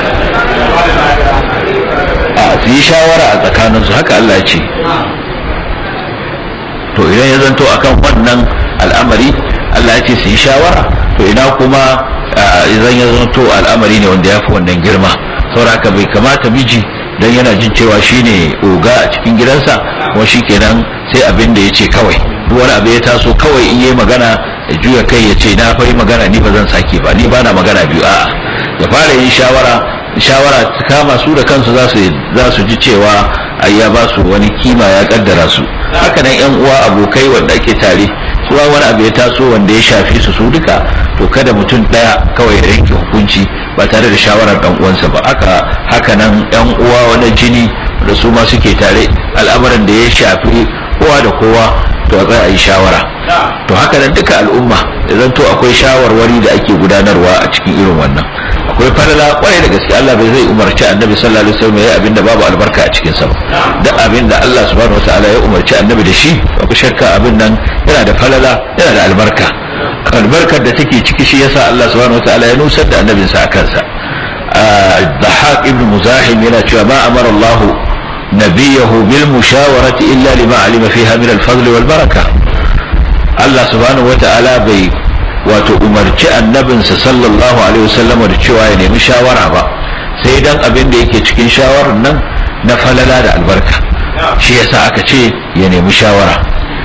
[SPEAKER 2] a su yi shawara a tsakaninsu haka Allah ya ce to idan ya zanto akan wannan al'amari Allah ya ce su yi shawara to ina kuma idan ya zanto al'amari ne wanda ya fi wannan girma sauraka bai kamata miji don yana jin cewa shine oga a cikin gidansa kuma shi kenan sai abin da ya ce kawai duk wani abu ya taso kawai in yi magana ya juya kai ya ce na fari magana ni ba zan sake ba ni ba na magana biyu a'a ya fara yin shawara shawara ta kama su da kansu za su za su ji cewa ai ya ba su wani kima ya kaddara su haka nan yan uwa abokai wanda ake tare su wani abu ya taso wanda ya shafi su su duka to kada mutum daya kawai ya yanke hukunci ba tare da shawarar dan uwansa ba haka haka nan yan uwa wani jini da su ma suke tare al'amuran da ya shafi kowa da kowa to a a yi shawara to haka nan duka al'umma idan to akwai shawarwari da ake gudanarwa a cikin irin wannan akwai falala kwarai da gaske Allah bai zai umarci annabi sallallahu alaihi wasallam yayi abinda babu albarka a cikin sa ba da abinda Allah subhanahu wataala ya umarci annabi da shi babu shakka abin nan yana da falala yana da albarka albarkar da take ciki shi yasa Allah subhanahu wataala ya nusar da annabinsa a kansa Dhahak ibn Muzahim yana cewa ma amara Allah نبيه بالمشاورة إلا لما علم فيها من الفضل والبركة الله سبحانه وتعالى بي wato umarci annabinsa sallallahu alaihi wasallam da cewa ya nemi shawara ba sai dan abin da yake cikin shawarar nan na falala da albarka shi yasa aka ce ya nemi shawara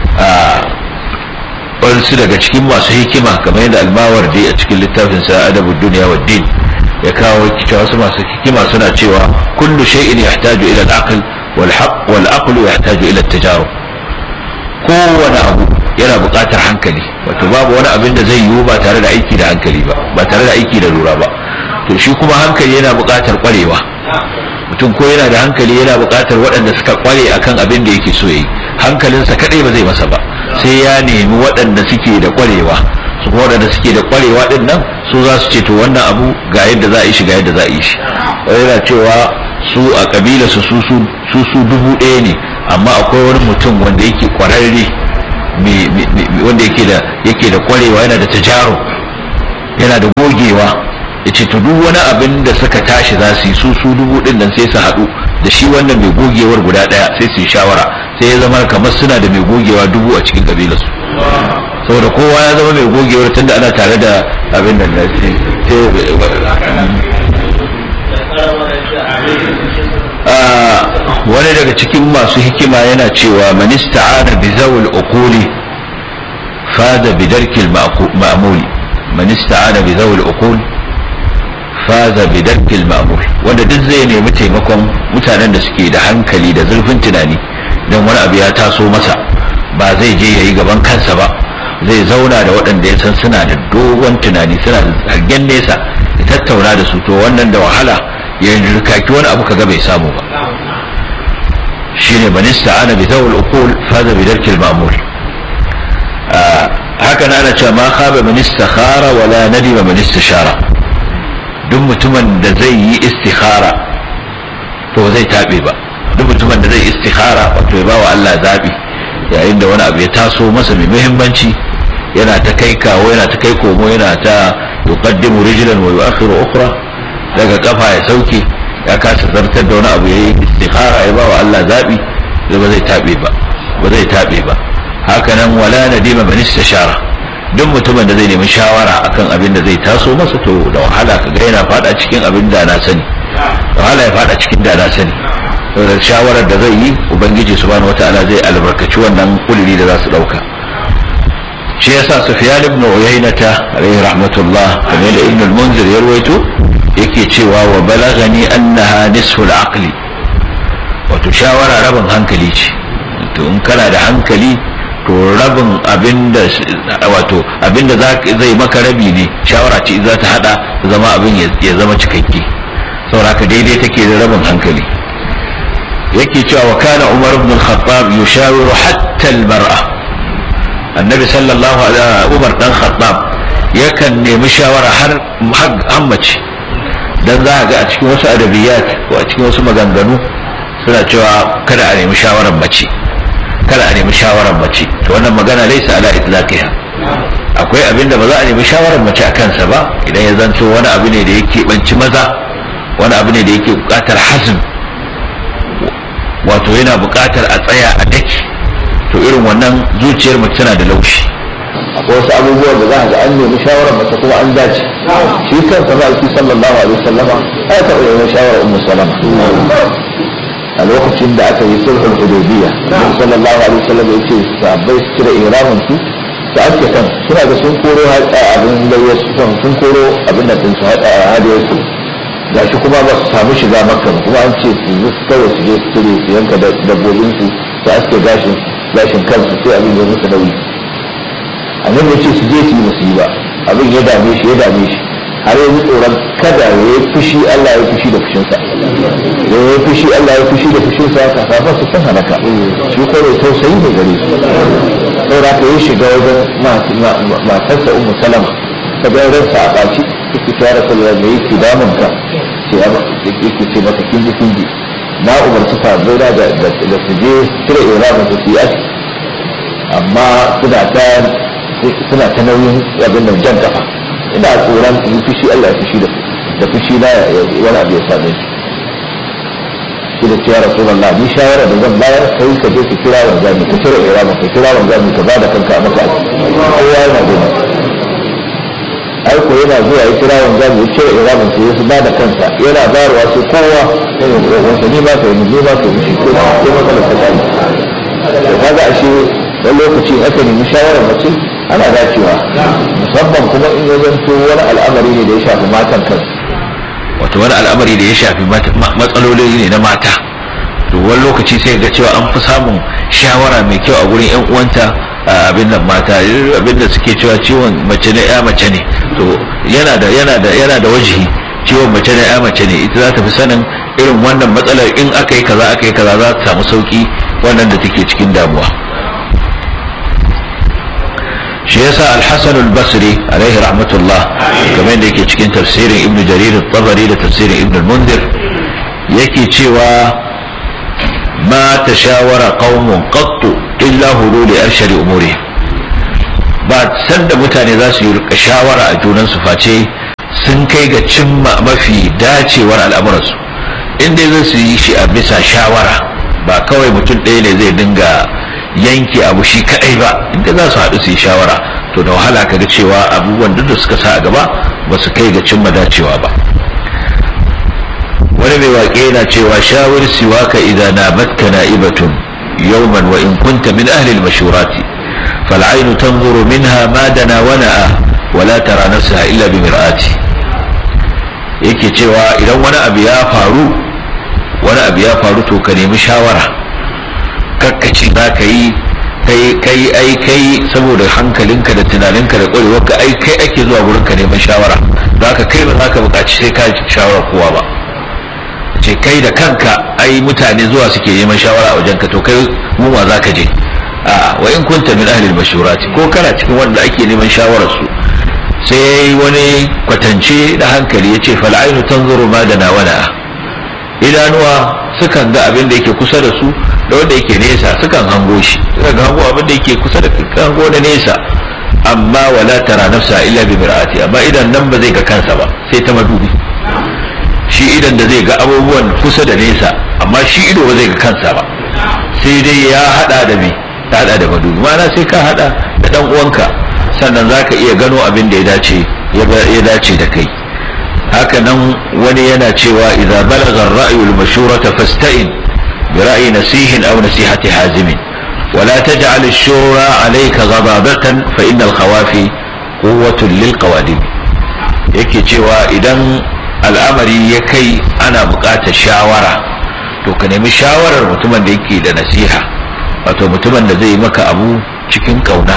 [SPEAKER 2] wasu daga cikin masu hikima kamar yadda almawar dai a cikin littafin sa adabu duniya wa din ya kawo cewa wasu masu hikima suna cewa kullu shay'in yahtaju ila al-aql wal haqq wal aql yahtaju ila at-tajarub kowane abu yana buƙatar hankali wato babu wani abin da zai yiwu ba tare da aiki da hankali ba ba tare da aiki da lura ba to shi kuma hankali yana buƙatar ƙwarewa mutum ko yana da hankali yana buƙatar waɗanda suka ƙware akan abin da yake so yi hankalinsa kaɗai ba zai masa ba sai ya nemi waɗanda suke da ƙwarewa su kuma waɗanda suke da ƙwarewa ɗin nan su za su ce to wannan abu ga yadda za a yi shi ga yadda za a yi shi yana cewa su a ƙabila su su su dubu ɗaya ne amma akwai wani mutum wanda yake ƙwararre wanda yake da yake da ƙwarewa yana da tajaro yana da gogewa ya ce to duk wani abin da suka tashi za su yi su su dubu ɗin nan sai su haɗu da shi wannan mai gogewar guda ɗaya sai su yi shawara sai ya zama kamar suna da mai gogewa dubu a cikin ƙabilarsu saboda kowa ya zama mai gogewar tunda ana tare da abin da na wani daga cikin masu hikima yana cewa man ista'ana bi zawul uquli faza bi darkil ma'mul man ista'ana bi zawul uqul faza bi darkil ma'mul wanda duk zai nemi taimakon mutanen da suke da hankali da zurfin tunani dan wani abu ya taso masa ba zai je yayi gaban kansa ba zai zauna da waɗanda ya san suna da dogon tunani suna da zargen nesa ya tattauna da su to wannan da wahala ya rikaki wani abu kaga bai samu ba shine man ista'ana bi zawul uqul faza bi darkil ma'mul haka na ana cewa ma khaba man istakhara wala nadima man istishara duk mutumin da zai yi istikhara to zai tabe ba duk mutumin da zai istikhara wato ya bawa Allah zabi yayin da wani abu ya taso masa mai muhimmanci yana ta kai kawo yana ta kai komo yana ta yuqaddimu rijlan wa yu'akhiru ukhra daga kafa ya sauke ya kasa zartar da wani abu yayi istikhara ya bawa Allah zabi da ba zai tabe ba ba zai tabe ba haka nan wala nadima man istashara duk mutumin da zai nemi shawara akan abin da zai taso masa to da wahala kaga yana fada cikin abin da na sani da wahala ya fada cikin da na sani saboda shawarar da zai yi ubangiji subhanahu wataala zai albarkaci wannan kulli da za su dauka shi yasa sufyan ibn uyaynata alayhi rahmatullah kamar da ibn al-munzir ya rawaito yake cewa wa balagani annaha nisfu al-aqli wato shawara rabin hankali ce to in kana da hankali to rabin abinda wato abinda zai maka rabi ne shawara ce za ta hada zama abin ya zama cikakke saboda ka daidai take da rabin hankali yake cewa wa kana umar ibn al-khattab yushawiru hatta al-mar'a annabi sallallahu alaihi umar dan khattab yakan nemi shawara har hammace dan za a ga a cikin wasu adabiyat ko a cikin wasu maganganu suna cewa kada a nemi shawarar mace kada a nemi shawarar mace to wannan magana laisa ala itlaqiha akwai abin da ba za a nemi shawarar mace a kansa ba idan ya zanto wani abu ne da yake banci maza wani abu ne da yake bukatar hazm wato yana bukatar a tsaya a daki to irin wannan zuciyar mace tana da laushi
[SPEAKER 1] akwai wasu abubuwan da za a ga an nemi shawarar mace kuma an dace shi kansa ba shi sallallahu alaihi wasallama ya taɓa neman shawarar ummu salama a lokacin da aka yi sulhul hudaybiya Annabi sallallahu alaihi wasallam ya ce sahabbai su cire ihramin su su ake kan suna da sun koro abin layyar su sun koro abin da sun su hadiyar su gashi kuma ba su samu shiga makka kuma an ce su yi kawai su je su cire su yanka dabbobin su su aske gashin gashin kansu sai abin ya musu nauyi annabi ya ce su je su yi musu yi ba abin ya dame shi ya dame shi har yanzu tsoron kada ya yi fushi Allah ya fushi da fushinsa ya yi fushi Allah ya fushi da fushinsa kafafan su sun halaka shi ko mai tausayi ne gare su saboda ka yi shiga wajen matarsa ummu salama ta ga ransa a ɓaci yake ta rasu da me yake damun ka ce yake ce mata kinji kinji na umarci sabai da da su je cire iramin su su yi aski amma suna ta suna ta nauyin abin da jan kafa ina tsoron in fushi Allah ya fushi da da fushi na wani abu ya same shi da ce ya rasulullah ni shawara da zan bayar kai ka je ka kira wanzami ka cire iramin ka kira wanzami ka bada kanka a maka kowa yana gona ai ko yana zuwa ya kira wanzami ya cire iramin sa ya su bada kansa yana bayarwa sai kowa yana da wasa ni ma kai ni ma kai shi ko ko matsalar ta kai to kaga ashe wani lokaci aka nemi shawarar mace ana dacewa musamman kuma in ya zanto wani al'amari ne da ya shafi matan kansu
[SPEAKER 2] wato wani al'amari da ya shafi matsaloli ne na mata to wani lokaci sai ga cewa an fi samun shawara mai kyau a gurin yan uwanta abin nan mata abin da suke cewa ciwon mace ne ya mace ne to yana da yana da yana da wajihi ciwon mace ne ya mace ne ita za ta fi sanin irin wannan matsalar in aka yi kaza aka yi kaza za ta samu sauki wannan da take cikin damuwa shi yasa al-hasan al-basri alaihi rahmatullah kamar da yake cikin tafsirin ibn jarir al-tabari da tafsirin ibn al-mundir yake cewa ma tashawara qaumun qattu illa hululi arshari umuri ba sanda mutane za su yi rika shawara a junan su face sun kai ga cimma mafi dacewar al'amuransu inda zai su yi shi a bisa shawara ba kawai mutum ɗaya ne zai dinga yanke abu shi kadai ba inda za su haɗu su yi shawara to da wahala kaga cewa abubuwan duk da suka sa a gaba ba su kai ga cimma dacewa ba wani mai waƙe yana cewa shawar siwaka idan na batka na'ibatun yawman wa in kunta min ahli al-mashurati fal aynu tanzuru minha ma dana wa na'a wa la tara nafsaha illa bi mir'ati yake cewa idan wani abu ya faru wani abu ya faru to ka nemi shawara kakkaci za ka yi kai ai kai saboda hankalinka da tunaninka da ƙwarewarka ai kai ake zuwa gurin ka neman shawara za ka kai ba za ka buƙaci sai ka shawara kowa ba ce kai da kanka ai mutane zuwa suke neman shawara a wajenka to kai mu ma za ka je a wa in kunta min ahli al ko kana cikin wanda ake neman shawarar su sai wani kwatance da hankali yace fal ainu tanzuru ma da nawana idanuwa sukan ga abin da yake kusa da su da wanda yake nesa sukan hango shi sukan hango abin da yake kusa da hango da nesa amma wala tara nafsa illa bi mir'ati amma idan nan ba zai ga kansa ba sai ta madubi shi idan da zai ga abubuwan kusa da nesa amma shi ido ba zai ga kansa ba sai dai ya hada da me ta hada da madubi ma'ana sai ka hada da dan uwanka sannan zaka iya gano abin da ya dace ya dace da kai haka nan wani yana cewa idza balagha ar-ra'yu al-mashurata fasta'in bi ra'yi nasihin aw nasihati hazimin ولا تجعل الشورى عليك غضابة فإن الخوافي قوة للقوادم yake cewa idan al'amari ya kai ana buƙatar shawara to ka nemi shawarar mutumin da yake da nasiha wato mutumin da zai maka abu cikin ƙauna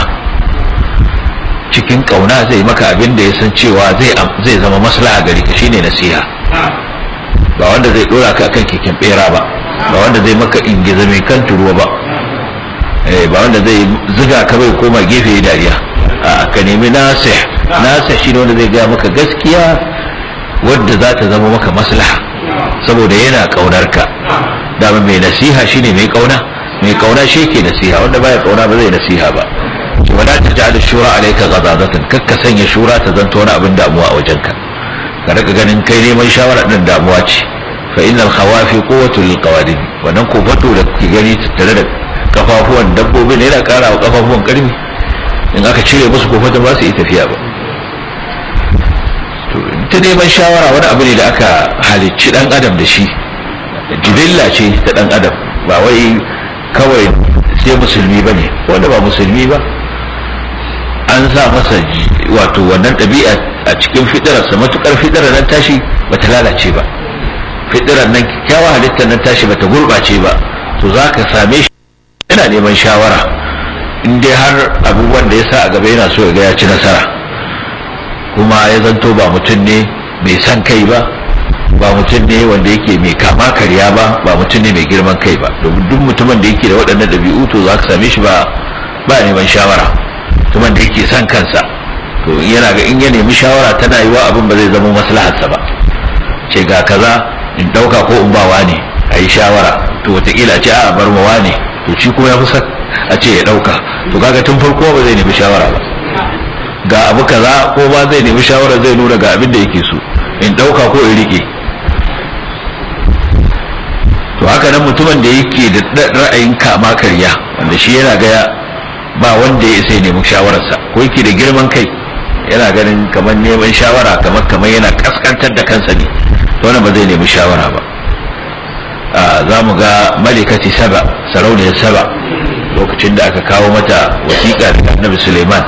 [SPEAKER 2] cikin ƙauna zai maka abin da ya san cewa zai zama maslaha gari ka shine nasiha ba wanda zai dora ka akan keken bera ba ba wanda zai maka ingiza mai kan turuwa ba ba wanda zai ziga ka bai koma gefe dariya a ka nemi nasih nasih shine wanda zai gaya maka gaskiya wadda za ta zama maka maslaha saboda yana kaunar ka dama mai nasiha shine mai kauna mai kauna shi ke nasiha wanda baya kauna ba zai nasiha ba wala ta ja'al shura alayka ghadadatan kakka sanya shura ta zanto wani abin damuwa a wajenka ka rika ganin kai neman shawara din damuwa ce fa innal khawafi quwwatu lil qawadin wannan ko fato da kuke gani tare da kafafuwan dabbobin yana kara wa kafafuwan karfi in aka cire musu ko fata ba su yi tafiya ba to ta neman shawara wani abu ne da aka halicci dan adam da shi jibilla ce ta dan adam ba wai kawai sai musulmi ba ne wanda ba musulmi ba an sa masa wato wannan ɗabi'a a cikin fitararsa matukar fitarar nan tashi ba ta lalace ba fitarar nan kyakkyawa halittar nan tashi ba ta gurɓace ba to za ka same shi yana neman shawara in dai har abubuwan da ya sa a gaba yana so ya ga ya ci nasara kuma ya zanto ba mutum ne mai san kai ba ba mutum ne wanda yake mai kama karya ba ba mutum ne mai girman kai ba domin duk mutumin da yake da waɗannan ɗabi'u to za ka same shi ba ba neman shawara mutumin da yake son kansa to yana ga in ya nemi shawara tana yiwa abin ba zai zama maslaharsa ba ce ga kaza in ɗauka ko in bawa ne a yi shawara to wataƙila ce a bar mawa ne to shi kuma ya fi son a ce ya ɗauka to kaga tun farko ba zai nemi shawara ba ga abu kaza ko ba zai nemi shawara zai nuna ga abin da yake so in ɗauka ko in riƙe to haka nan mutumin da yake da ra'ayin kama karya wanda shi yana gaya ba wanda ya isa nemi shawararsa ko yake da girman kai yana ganin kamar neman shawara kamar kamar yana kaskantar da kansa ne to wannan ba zai nemi shawara ba za mu ga malikati saba sarauniyar saba lokacin da aka kawo mata wasiƙa daga annabi suleiman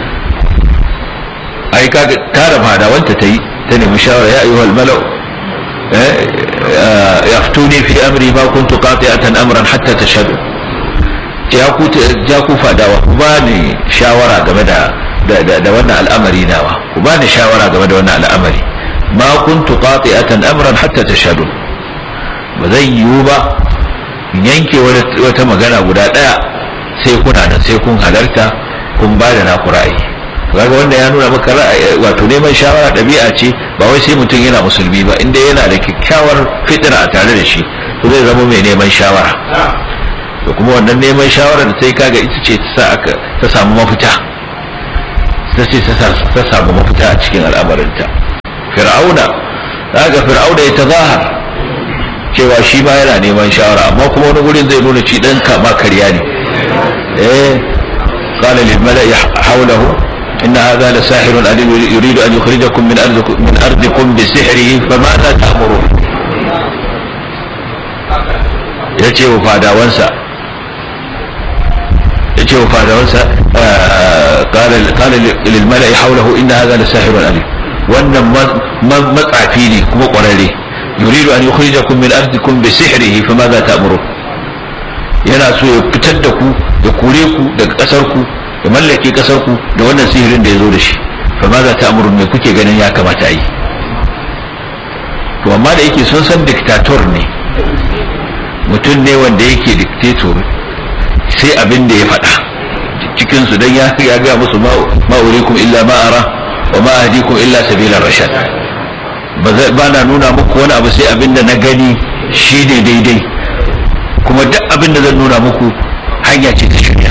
[SPEAKER 2] ai ka tara fadawanta ta yi ta nemi shawara ya ayyuhal malau yaftuni fi amri ma kuntu qati'atan amran hatta tashhadu ya ku ja ku fadawa ku ba ni shawara game da da wannan al'amari nawa ku ba ni shawara game da wannan al'amari ma kuntu qati'atan amran hatta tashhadu ba zai yiwu ba yanke wata magana guda daya sai kuna nan sai kun halarta kun ba da naku ra'ayi kaga wanda ya nuna maka ra'ayi wato neman shawara ɗabi'a ce ba wai sai mutum yana musulmi ba inda yana da kyakkyawar fitira a tare da shi to zai zama mai neman shawara to kuma wannan neman shawara da sai kaga ita ce ta aka ta samu mafita ta ce ta samu mafita a cikin al'amarinta fir'auna kaga fir'auna ya tazahar cewa shi ba yana neman shawara amma kuma wani gurin zai nuna ci dan kama karya ne eh قال للملأ حوله إن هذا لساحر عليم يريد أن يخرجكم من أرضكم, من أرضكم بسحره فماذا تأمرون yace wa fadawansa yace wa fadawansa qala lil mala'i hawlahu inna hadha la sahirun alim wannan matsafi ne kuma kwararre yuridu an yukhrijakum min ardikum bi sihrihi famadha ta'murun yana so ya fitar da ku ya kore ku daga kasar ku ya mallake kasar ku da wannan sihirin da ya zo da shi fa ma za ta amuru me kuke ganin ya kamata a yi to amma da yake sun san diktator ne mutum ne wanda yake dictator sai abin da ya faɗa cikin su dan ya ya ga musu ma urikum illa ma ara wa ma ahdikum illa sabilar rashad ba na nuna muku wani abu sai abin da na gani shi ne daidai kuma duk abin da zan nuna muku hanya ce ta shirya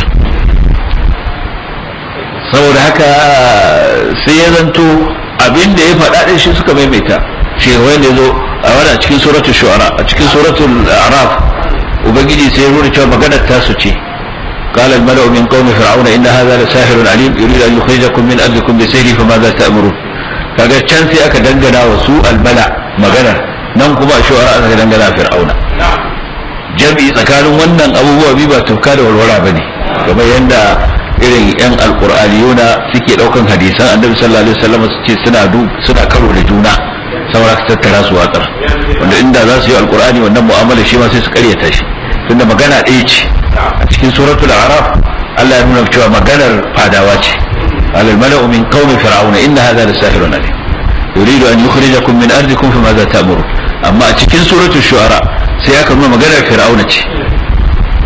[SPEAKER 2] saboda haka sai ya zanto abin da ya faɗa ɗin shi suka maimaita shi wanda zo a wani a cikin suratul shu'ara a cikin suratul araf ubangiji sai ya nuna cewa maganar tasu ce قال الملأ من قوم فرعون إن هذا لساحر عليم يريد أن يخرجكم من أرضكم بسيره فماذا تأمرون kaga can sai aka dangana wa su albala maganar nan kuma a shu'ara aka dangana fir'auna jami'i tsakanin wannan abubuwa biyu ba tauka da walwala bane kamar yadda irin yan alqur'aniyuna suke daukan hadisan annabi sallallahu alaihi wasallam su ce suna suna karo da juna saboda su tattara su watsar wanda inda za su yi alqur'ani wannan mu'amala shi ma sai su karyata shi tunda magana ɗaya ce a cikin suratul araf Allah ya nuna cewa maganar fadawa ce قال الملأ من قوم فرعون إن هذا لساحر عليم يريد أن يخرجكم من أرضكم فماذا تأمرون أما أتكين سورة الشعراء سيأكل ما مقالة فرعون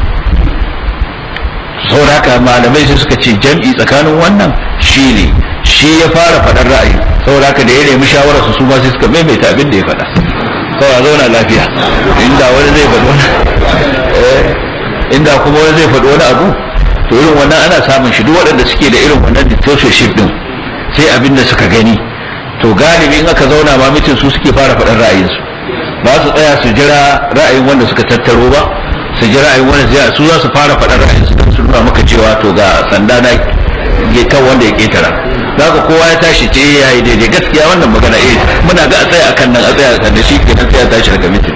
[SPEAKER 2] saboda haka malamai sai suka ce jam'i tsakanin wannan shine shi ya fara faɗar ra'ayi saboda haka da ya nemi shawarar su ma sai suka maimaita abin da ya faɗa kawai a zauna lafiya inda wani zai faɗi wani inda kuma wani zai faɗi wani abu to irin wannan ana samun shi duk waɗanda suke da irin wannan dictatorship din sai abin da suka gani to galibi in aka zauna ma mitin su suke fara faɗar ra'ayinsu ba su tsaya su jira ra'ayin wanda suka tattaro ba su ji ra'ayin wanda zai su za su fara faɗar ra'ayinsu don su nuna maka cewa to ga sanda na ya kan wanda ya ketara za ka kowa ya tashi ce ya yi daidai gaskiya wannan magana eh muna ga a tsaya akan nan a tsaya akan da shi kenan sai ya tashi daga mitin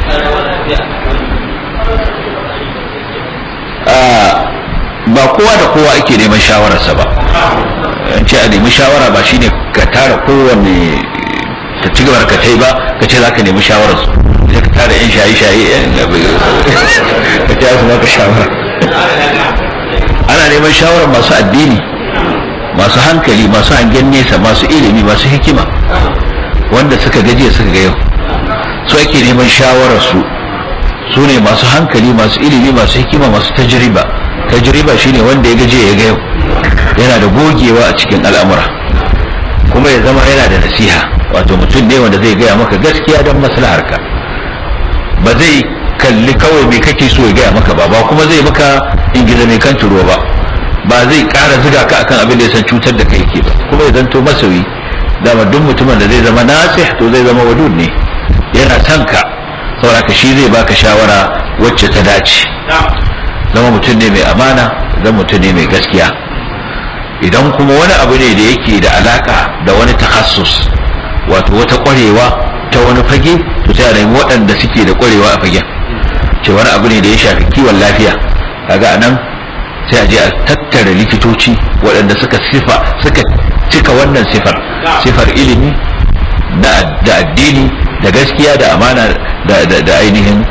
[SPEAKER 2] ba kowa da kowa ake neman shawararsa ba an ce a nemi shawara ba shine ka tara kowanne ta ci gaba ka tai ba ka ce za ka nemi shawararsu sai ka tara yan shaye-shaye yan ka ce su maka shawara ana neman shawarar masu addini masu hankali masu hangen nesa masu ilimi masu hikima wanda suka gajiya suka ga yau su ake neman shawararsu su ne masu hankali masu ilimi masu hikima masu tajriba tajriba shine wanda ya gaje ya ga yau yana da gogewa a cikin al'amura kuma ya zama yana da nasiha wato mutum ne wanda zai gaya maka gaskiya don maslaharka ba zai kalli kawai me kake so ya gaya maka ba ba kuma zai maka ingiza mai kan turo ba ba zai ƙara ziga ka akan abin da ya san cutar da kai yake ba kuma ya zanto masoyi dama duk mutumin da zai zama nasih to zai zama wadud ne yana son ka saboda shi zai baka shawara wacce ta dace zama mutum ne mai amana zama mutum ne mai gaskiya idan kuma wani abu ne da yake da alaka da wani takassus wato wata kwarewa ta wani fage to sai a nemi waɗanda suke da kwarewa a fagen ce wani abu ne da ya shafi kiwon lafiya kaga anan sai a je a tattara likitoci waɗanda suka sifa suka cika wannan sifar sifar ilimi da addini da gaskiya da amana da ainihin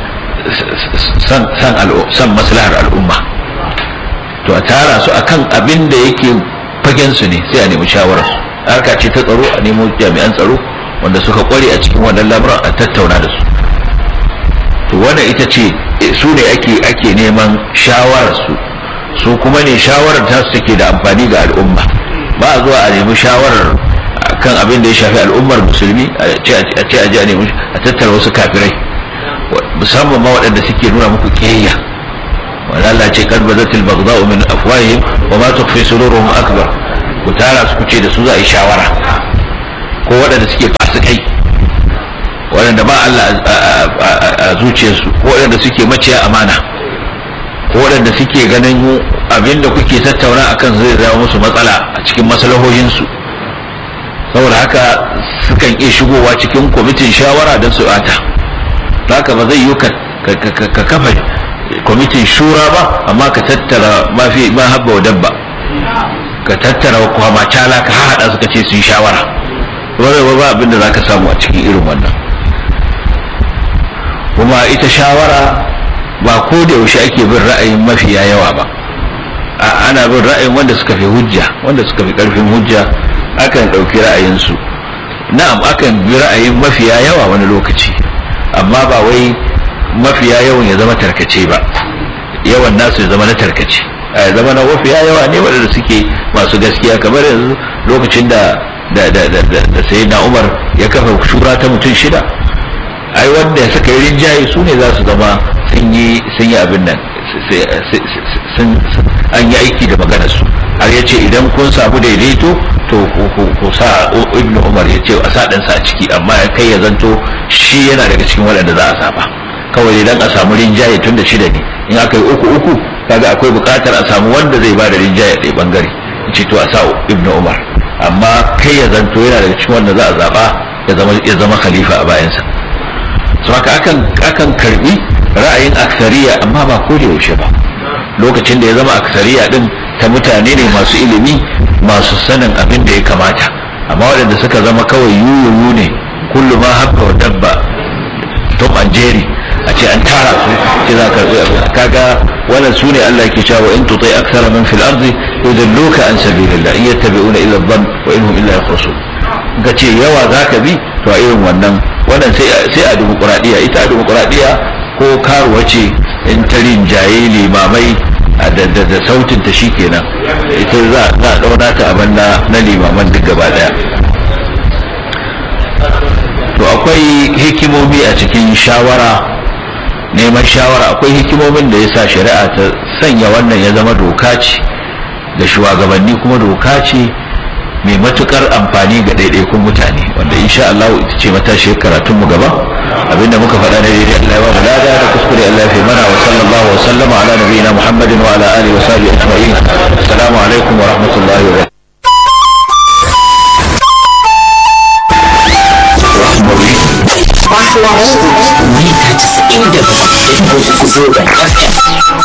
[SPEAKER 2] san maslahar al'umma to a tara su akan abin da yake fagen su ne sai a nemi shawarar harka ce ta tsaro a nemo jami'an tsaro wanda suka kware a cikin wannan lamuran a tattauna da su to wannan ita ce su ne ake ake neman shawarar su su kuma ne shawarar ta su take da amfani ga al'umma ba a zuwa a nemi shawarar kan abin da ya shafi al'ummar musulmi a ce a je a nemi a tattara wasu kafirai musamman ma waɗanda suke nuna muku kiyayya wanda Allah ce kad bazatil baghdha'u min afwahihim wa ma tukhfi suduruhum akbar ku tara su kuce da su za a yi shawara ko waɗanda suke fasikai waɗanda ba Allah a zuciyarsu ko waɗanda suke maciya amana ko waɗanda suke ganin abinda kuke tattauna akan zai zama musu matsala a cikin maslahohinsu saboda haka sukan iya shigowa cikin kwamitin shawara don su bata haka ba zai yi ka kafa kwamitin shura ba amma ka tattara mafi ma habba dabba ka tattara kwama cala ka haɗa suka ce su yi shawara wani ba abin da za ka samu a cikin irin wannan kuma ita shawara ba ko da yaushe ake bin ra'ayin mafiya yawa ba ana bin ra'ayin wanda suka fi hujja wanda suka fi ƙarfin hujja akan ɗauki ra'ayinsu na'am akan bi ra'ayin mafiya yawa wani lokaci amma ba wai mafiya yawan ya zama tarkace ba yawan nasu ya zama na tarkace a zama na mafiya yawa ne waɗanda suke masu gaskiya kamar yanzu lokacin da da da da da sai na umar ya kafa shura ta mutum shida ai wanda suka yi rinjaye su ne za su zama sun yi sun yi abin nan sun an yi aiki da maganar su har ya ce idan kun samu daidaito to ku sa ibnu umar ya ce a sa ɗansa a ciki amma ya kai ya zanto shi yana daga cikin waɗanda za a saba kawai idan a samu rinjaye tun da shida ne in aka yi uku uku kaga akwai buƙatar a samu wanda zai ba da rinjaye ɗaya bangare ce to a sa ibnu umar amma kai ya zanto yana daga cikin wanda za a zaba ya zama ya zama khalifa a bayansa so haka akan akan karbi ra'ayin aksariya amma ba ko da yaushe ba lokacin da ya zama aksariya din ta mutane ne masu ilimi masu sanin abin da ya kamata amma waɗanda suka zama kawai yuyuyu ne kullu ma habba wa dabba tom and jerry a ce an tara su ce za ka kaga wannan su ne Allah ke cewa in tutai aksara min fil ardi yudilluka an sabilillah in yattabi'una illa dhann wa in hum illa yakhrusun ga ce yawa zaka bi to a irin wannan wannan sai sai a dimokuraɗiyya ita a dimokuraɗiyya ko karuwa ce in ta rinjaye limamai da sautin ta shi kenan ita za a ɗaura ta abin na limaman duk gaba daya to akwai hikimomi a cikin shawara neman shawara akwai hikimomin da ya sa shari'a ta sanya wannan ya zama doka ce da shugabanni kuma doka ce mai matukar amfani ga ɗaiɗaikun mutane wanda insha Allah ita ce matashi karatun mu gaba abinda muka faɗa da daidai Allah ya ba mu lada da kuskure Allah ya fi mana wa sallallahu wa sallama ala nabiyina Muhammadin wa ala alihi wa sahbihi ajma'in assalamu alaikum wa rahmatullahi wa
[SPEAKER 3] Mita 97.3 zangon FM.